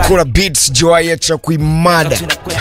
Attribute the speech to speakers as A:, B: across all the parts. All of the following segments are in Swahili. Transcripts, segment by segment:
A: kuna beats joya cha kuimada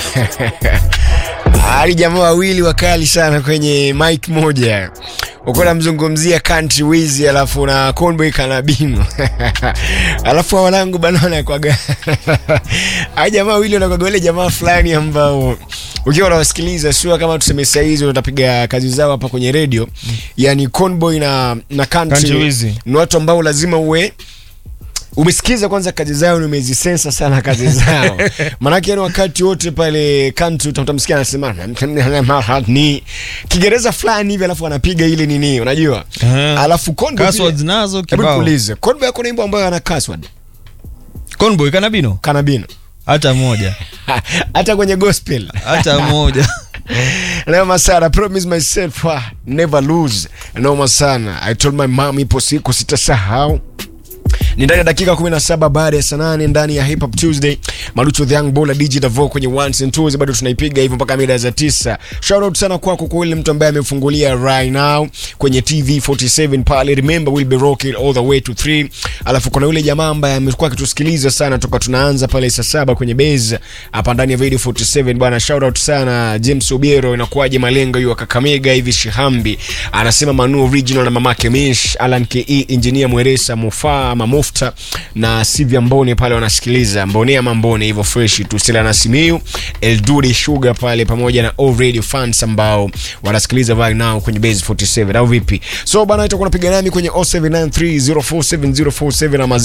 A: hali jamaa wawili wakali sana kwenye mic moja uko namzungumzia country wizi alafu na conboy kanabino alafu wanangu banana kwaga a jamaa wawili wanakwaga wale jamaa fulani ambao ukiwa unawasikiliza sio kama tuseme saizi utapiga kazi zao hapa kwenye radio yani conboy na na country,
B: Country Wizi.
A: ni watu ambao lazima uwe umesikiza kwanza kazi zao na umezisensa sana kazi zao maanake yani wakati wote pale country uta- utamsikia anasema ni kiingereza fulani hivi alafu anapiga ile nini unajua
B: Aha.
A: alafu Conboy
B: Passwords
A: pia-
B: nazo
A: hebu
B: kibao.
A: nikuulize Conboy ako na nyimbo ambayo ana password
B: Conboy kanabino
A: kanabino
B: hata moja
A: hata kwenye gospel
B: hata moja
A: Noma sana, promise myself ah, never lose. Noma sana. I told my mom ipo siku sitasahau. Ni ndani ya dakika 17 baada ya saa nane ndani ya Hip Hop Tuesday. Malucho the Young Baller DJ Davo kwenye ones and twos bado tunaipiga hivyo mpaka mida za tisa. Shout out sana kwako kwa yule mtu ambaye amefungulia right now kwenye TV 47 pale. Remember we'll be rocking all the way to 3. Alafu kuna yule jamaa ambaye amekuwa akitusikiliza sana toka tunaanza pale saa saba kwenye base hapa ndani ya Radio 47 bwana. Shout out sana James Obiero, inakuwaje malengo hiyo Kakamega hivi Shihambi. Anasema Manu original na mamake Mish, Alan KE, engineer Mweresa Mufa ama Mufta na Sivya Mbone pale wanasikiliza. Mbone ama Mbone hivyo fresh tu. Stella na Simiu, Elduri Sugar pale pamoja na all radio fans ambao wanasikiliza right now kwenye base 47 au vipi? So bana itakuwa napiga nami kwenye 0793047047 ama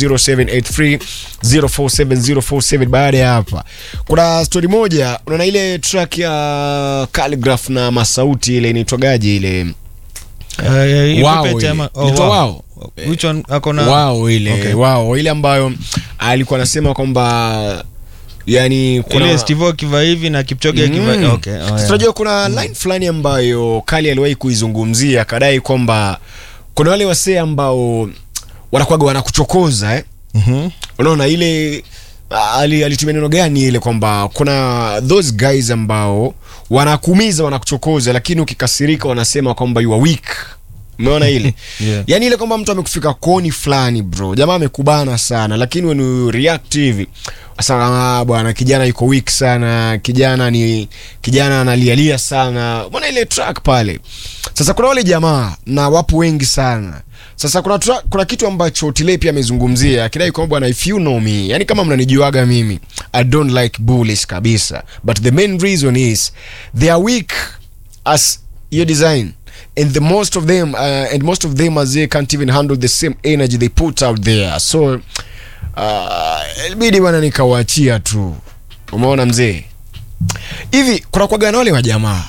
A: 0783047047 baada ya hapa. Kuna story moja, unaona ile track ya Calligraph na Masauti ile inaitwagaje ile?
B: Eh,
A: Wow,
B: Puppet
A: ile.
B: ama- oh,
A: Inaitwa
B: wow.
A: Wow?
B: Which one ako na
A: wao ile
B: Okay.
A: wao ile ambayo alikuwa anasema kwamba yani kuna
B: ile Steve akiva hivi na Kipchoge akiva
A: Mm.
B: okay oh, yeah.
A: tunajua kuna line fulani ambayo Kali aliwahi kuizungumzia akadai kwamba kuna wale wasee ambao wanakuwaga wanakuchokoza eh?
B: Mhm.
A: unaona ile ali- alitumia neno gani ile kwamba kuna those guys ambao wanakuumiza wanakuchokoza lakini ukikasirika wanasema kwamba you are weak umeona ile
B: Yeah.
A: yani ile kwamba mtu amekufika koni fulani bro jamaa amekubana sana lakini when you react hivi sasa bwana kijana yuko weak sana kijana ni kijana analialia sana mbona ile track pale sasa kuna wale jamaa na wapo wengi sana sasa kuna, tra- kuna kitu ambacho Tile pia amezungumzia akidai kwamba bwana if you know me yani kama mnanijuaga mimi I don't like bullies kabisa but the main reason is they are weak as your design and the most of them uh, and most of them as they can't even handle the same energy they put out there so uh, ilibidi bwana nikawaachia tu umeona mzee hivi kuna kwaga na wale wa jamaa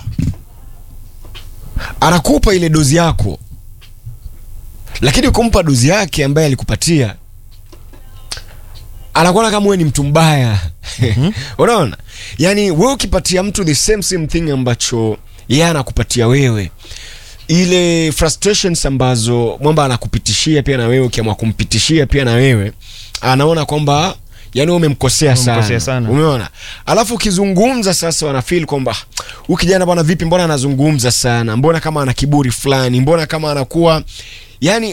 A: anakupa ile dozi yako lakini kumpa dozi yake ambaye alikupatia anakuona kama wewe ni mtu mbaya unaona yani wewe ukipatia mtu the same same thing ambacho yeye anakupatia wewe ile frustrations ambazo mwamba anakupitishia pia na wewe ukiamua kumpitishia pia na wewe anaona kwamba yani wewe umemkosea sana,
B: Umemkosea sana.
A: umeona alafu ukizungumza sasa wanafeel kwamba huyu kijana bwana vipi mbona anazungumza sana mbona kama ana kiburi fulani mbona kama anakuwa yani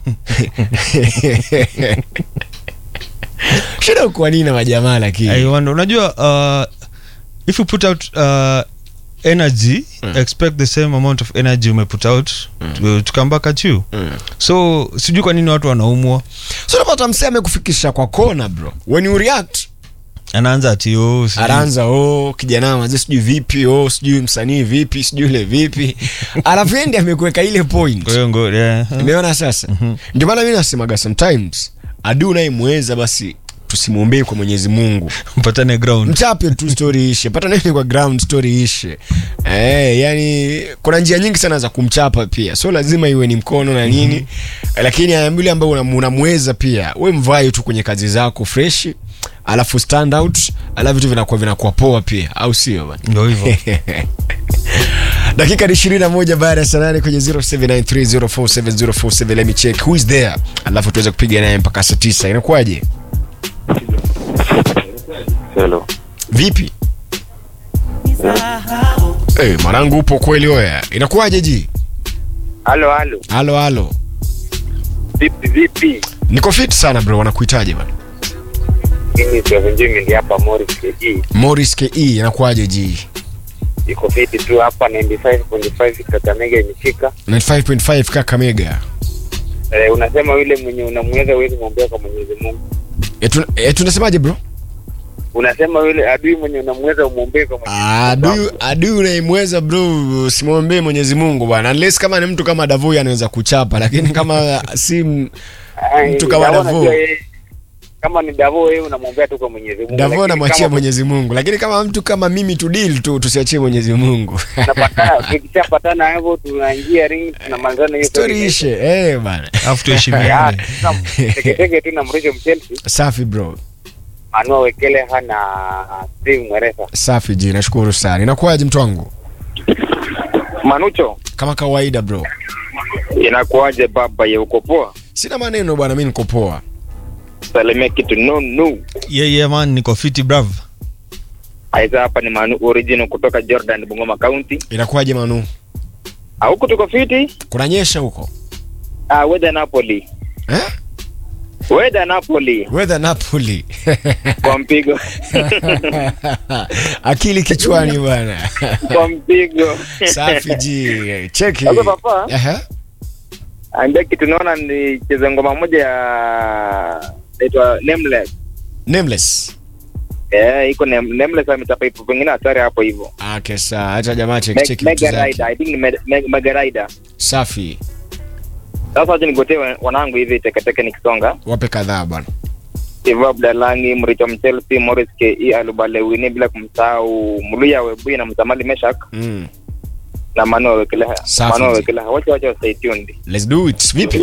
A: shida kwa nini na majamaa
B: I
A: lakini
B: wonder unajua uh, if you put out uh, energy expect the same amount of energy umeput out to, to come back at you so sijui kwa nini watu wanaumwa
A: so unapata msee amekufikisha kwa kona bro when you react
B: anaanza ati oh, sijui-
A: anaanza oh kijana mazee sijui vipi oh sijui msanii vipi sijui ile vipi alafu endi amekuweka ile point
B: kwa hiyo ngo yeah.
A: umeona sasa ndio maana mi nasemaga sometimes adu unayemweza basi tusimwombee kwa mwenyezi mungu
B: mpatane ground
A: mchape tu story ishe pata nini kwa ground story ishe eh, yani kuna njia nyingi sana za kumchapa pia so lazima iwe ni mkono na nini mm-hmm. lakini yule ambaye unam- unamweza pia we mvae tu kwenye kazi zako freshi alafu stand out alafu vitu vinakuwa vinakuwa poa pia au sio bana
B: ndo hivyo
A: dakika ni ishirini na moja baada ya saa nane kwenye 0793047047 let me check who is there alafu tuweze kupiga naye mpaka saa tisa inakuwaje
C: Hello.
A: vipi hey, mwanangu upo kweli oya inakuwaje ji
C: Halo, halo.
A: halo halo
C: Vipi vipi?
A: niko fit sana bro wanakuitaje bana
C: Mimi Steve Njimi ndi hapa Morris KG.
A: Morris KE inakuwaje ji?
C: Iko fiti tu hapa 95.5 Kakamega imefika.
A: 95.5 Kakamega.
C: Eh, unasema yule mwenye unamweza huwezi kumwambia kwa Mwenyezi Mungu.
A: Eh, tuna- eh, tunasemaje bro?
C: Unasema yule adui mwenye unamweza umwombee kwa Mwenyezi Mungu.
A: Adui adui unaimweza bro, simwombee Mwenyezi Mungu bwana. Unless kama ni mtu kama Davo anaweza kuchapa, lakini kama si m-
C: Ai,
A: mtu kama
C: Davo
A: Davo.
C: najua yeye- Kama ni Davo wewe unamwombea tu kwa Mwenyezi Mungu.
A: Davo
C: lakini
A: anamwachia
C: kama
A: Mwenyezi Mungu, lakini kama mtu kama mimi tu deal tu, tusiachie Mwenyezi Mungu.
C: tunapatana tukishapatana hapo tunaingia ring tunamalizana hiyo
A: Story ishe eh bana.
B: alafu
C: Ah,
B: tuheshimiane
C: tuna- teketeke tu na Mrisho Mchelsea
A: Safi bro,
C: Manua Wekele hana Steve Mweresa.
A: safi ji, nashukuru sana. Inakuwaje mtu wangu?
C: Manucho,
A: Kama kawaida bro,
C: inakuwaje baba ya uko poa?
A: sina maneno bwana, mimi niko poa.
C: Salimia kitu no no.
B: yeah, yeah, man niko fiti brav
C: Aisa hapa ni Manu original kutoka Jordan Bungoma County.
A: Inakuwaje Manu?
C: Ah, huku tuko fiti.
A: Kunanyesha huko
C: Ah, weather Napoli.
A: eh?
C: Weather Napoli
A: Weather Napoli
C: kwa mpigo.
A: akili kichwani bwana.
C: kwa mpigo.
A: Safi ji, cheki.
C: Sasa papa,
A: Aha.
C: ambia kitu naona ni cheza ngoma moja ya inaitwa Nameless.
A: Nameless.
C: Eh, iko Nam- Nameless ametapa ipo pengine hatari hapo hivyo.
A: Okay, sawa. Acha jamaa cheki
C: Me-
A: cheki vitu
C: Mega
A: zake.
C: Rider, I think ni Me- Me- Mega Rider.
A: Safi.
C: Sasa wacha nigotee wa- wanangu hivi teketeke nikisonga.
A: Wape kadhaa bwana.
C: Steve Abdalangi, Mricho Mchelsea, Morris KE, Alubale Wini bila kumsahau Muluya Webui na Msamali Meshak
A: Mm.
C: na Manuel Wekeleha.
A: Safi.
C: Manuel Wekeleha. Wacha wacha stay tuned.
A: Let's do it. Vipi?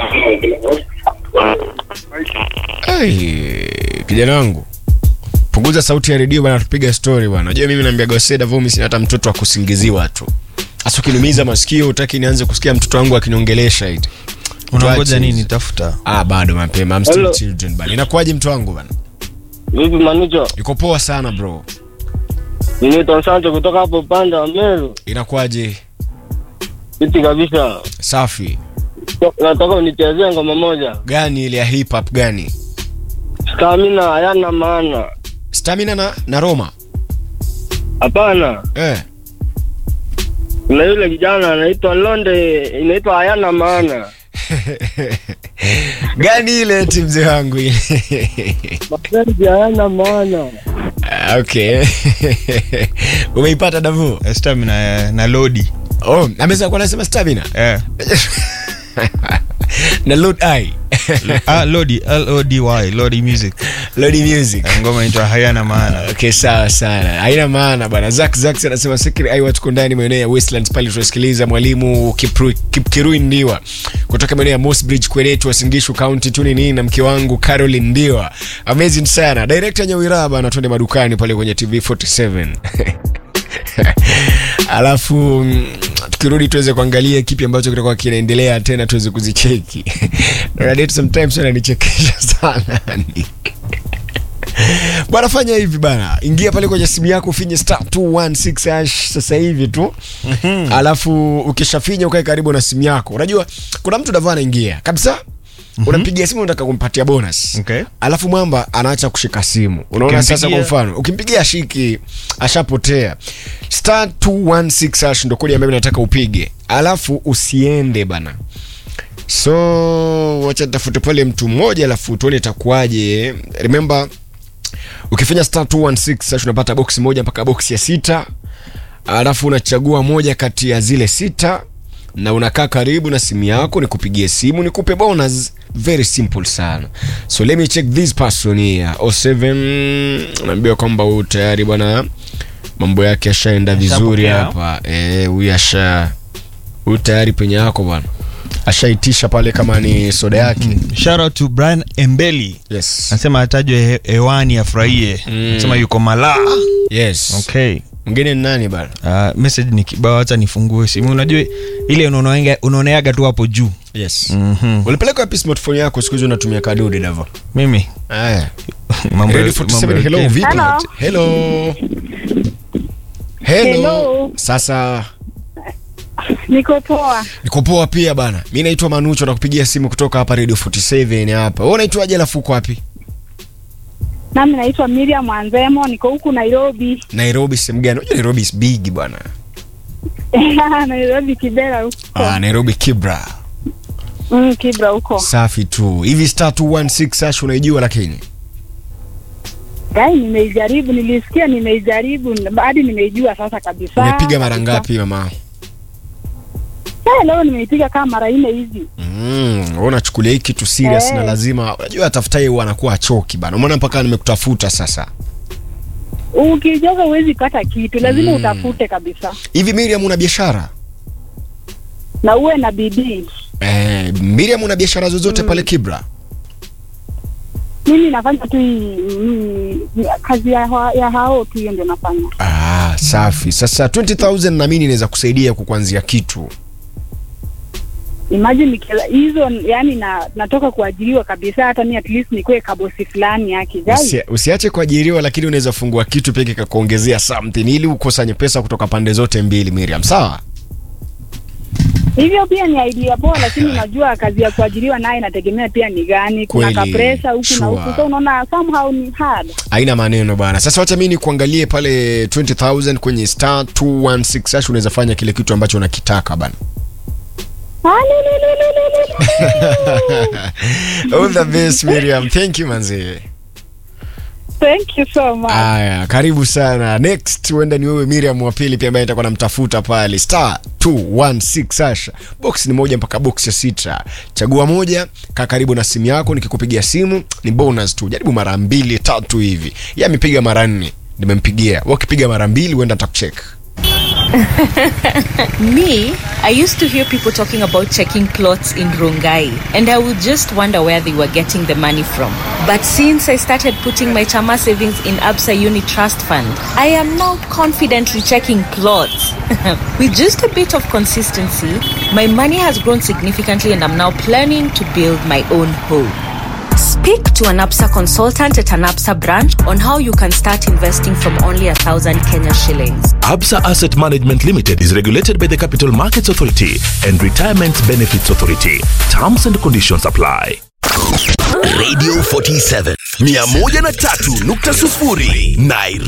A: Hey, kijana wangu. Punguza sauti ya redio bwana, tupiga story bwana. Unajua mimi naambia Goseda Vumi sina hata mtoto wa kusingiziwa tu. Hasa ukiniumiza masikio utaki nianze kusikia mtoto wangu akiniongelesha eti.
B: unangoja
A: Tuache
B: nini
A: hizo.
B: tafuta
A: Ah, bado mapema. I'm still
D: Hello.
A: children bana. Inakuwaje mtu wangu bana?
D: Vipi Manucho?
A: Iko poa sana bro.
D: Ninaitwa Sancho kutoka hapo upande wa Meru.
A: Inakuwaje?
D: Fiti kabisa.
A: Safi.
D: Nataka unichezee ngoma moja.
A: Gani ile ya hip hop gani?
D: Stamina hayana maana.
A: Stamina na na Roma.
D: Hapana.
A: Eh.
D: Kuna yule kijana anaitwa Londe, inaitwa hayana maana.
A: gani ile eti mzee wangu ile?
D: Mapenzi hayana maana.
A: Ah, okay. Umeipata Davu?
B: Eh, stamina eh, na lodi
A: Oh, ameza kwa nasema stamina.
B: eh.
A: na load eye.
B: ah, lodi lody lodi music
A: Lodi music.
B: Eh, ngoma inaitwa hayana maana
A: Okay, sawa sana. Haina maana bwana. Zack Zack anasema Sekiri ai watu ndani maeneo ya Westlands pale tunasikiliza mwalimu Kipru, Kipkirui Ndiwa kutoka maeneo ya Mossbridge Kwenetu Wasingishu County tu nini na mke wangu Caroline Ndiwa. Amazing sana. Director Nyawira bana twende madukani pale kwenye TV 47. Alafu mm, tukirudi tuweze kuangalia kipi ambacho kitakuwa kinaendelea tena tuweze kuzicheki. Radit sometimes ananichekesha sana. bwana fanya hivi bana ingia pale kwenye simu yako ufinye star 216 hash sasa hivi tu alafu ukishafinya ukae karibu na simu yako unajua kuna mtu dava anaingia kabisa unampigia simu unataka kumpatia bonus
B: Okay.
A: alafu mwamba anaacha kushika simu unaona sasa kwa
B: Ukimpigia-
A: mfano ukimpigia shiki ashapotea star 216 hash ndo kodi ambayo nataka upige alafu usiende bana so wacha tafute pale mtu mmoja alafu tuone itakuwaje remember ukifanya star 216 sasa unapata boksi moja mpaka boksi ya sita alafu unachagua moja kati ya zile sita na unakaa karibu na simu yako nikupigie simu nikupe bonus very simple sana so let me check this person here 07 naambiwa kwamba huyu tayari bwana mambo yake ashaenda vizuri
B: Ashapokea.
A: hapa eh huyu asha huyu tayari penye yako bwana ashaitisha pale kama ni soda yake
B: shout out to brian embeli
A: yes
B: anasema atajwe he- hewani afurahie
A: Mm.
B: anasema yuko malaa
A: yes
B: okay
A: mwingine ni nani bana
B: Uh, message ni kibao hata nifungue simu unajua ile unaonaenga- unaoneaga tu hapo juu
A: yes
B: mm-hmm.
A: ulipeleka wapi smartphone yako siku hizi unatumia kadudi davo
B: mimi
A: aya
B: mambo ya-
A: Radio 47
B: mambo ya
A: hello
B: Kenya.
A: vipi
E: Hello.
A: hello hello
E: Hello.
A: sasa
E: Niko poa.
A: niko poa pia bana mi naitwa manucho nakupigia simu kutoka hapa radio 47 hapa wewe unaitwaje alafu uko wapi
E: Nami naitwa Miriam Anzemo, niko huku Nairobi.
A: Nairobi sehemu gani? Unajua Nairobi is big bwana.
E: Nairobi Kibera huko.
A: Ah, Nairobi Kibra.
E: Mm, Kibra huko.
A: Safi tu. Hivi star 216 hash unaijua lakini.
E: Gai nimeijaribu, nilisikia nimeijaribu hadi nimeijua sasa kabisa.
A: Umepiga mara
E: Kabisa.
A: ngapi mama?
E: Eh, leo nimeipiga kama mara nne hivi.
A: Mm, wewe unachukulia hii kitu serious
E: Eh.
A: na lazima unajua atafutaye huwa anakuwa achoki bana. Umeona mpaka nimekutafuta sasa.
E: Ukijoga huwezi pata kitu, lazima
A: Mm.
E: utafute kabisa.
A: Hivi Miriam una biashara?
E: Na uwe na bidii.
A: Eh, Miriam una biashara zozote pale Kibra?
E: Mimi nafanya tu hii mm, kazi ya, ha- ya hao tu, hiyo ndio nafanya.
A: Ah, safi. Sasa 20000 na mimi inaweza kusaidia kukuanzia kitu.
E: Imagine nikiela- hizo, yani na natoka kuajiriwa kabisa, hata mi at least nikuwe kabosi fulani yake jai.
A: Usi, usiache kuajiriwa lakini unaweza fungua kitu pia kikakuongezea something ili ukusanye pesa kutoka pande zote mbili Miriam. Sawa?
E: Hivyo pia ni idea poa, lakini unajua kazi ya kuajiriwa naye inategemea pia ni gani. Kuna
A: Kweli,
E: kapresa huku
A: sure.
E: na huku, so unaona somehow ni hard.
A: Haina maneno bana. Sasa wacha mimi nikuangalie pale 20000 kwenye star 216 hash unaweza fanya kile kitu ambacho unakitaka bana.
E: Ah, li, li, li, li, li, li.
A: All the best Miriam. Thank you manzi.
E: Thank you so much.
A: Aya, karibu sana. Next huenda ni wewe Miriam wa pili pia ambaye nitakuwa namtafuta pale star 216 hash. Box ni moja mpaka box ya sita. Chagua moja, kaa karibu na simu yako, nikikupigia simu ni bonus tu. Jaribu mara mbili tatu hivi. Yeye amepiga mara nne, nimempigia. Wewe ukipiga mara mbili huenda nitakucheck.
F: Me, I used to hear people talking about checking plots in Rongai, and I would just wonder where they were getting the money from. But since I started putting my Chama savings in Absa Uni Trust Fund, I am now confidently checking plots. With just a bit of consistency, my money has grown significantly, and I'm now planning to build my own home. Speak to an APSA consultant at an APSA branch on how you can start investing from only a thousand Kenya shillings.
G: Absa Asset Management Limited is regulated by the Capital Markets Authority and Retirement Benefits Authority. Terms and conditions apply.
H: Radio 47 103.0 Nairobi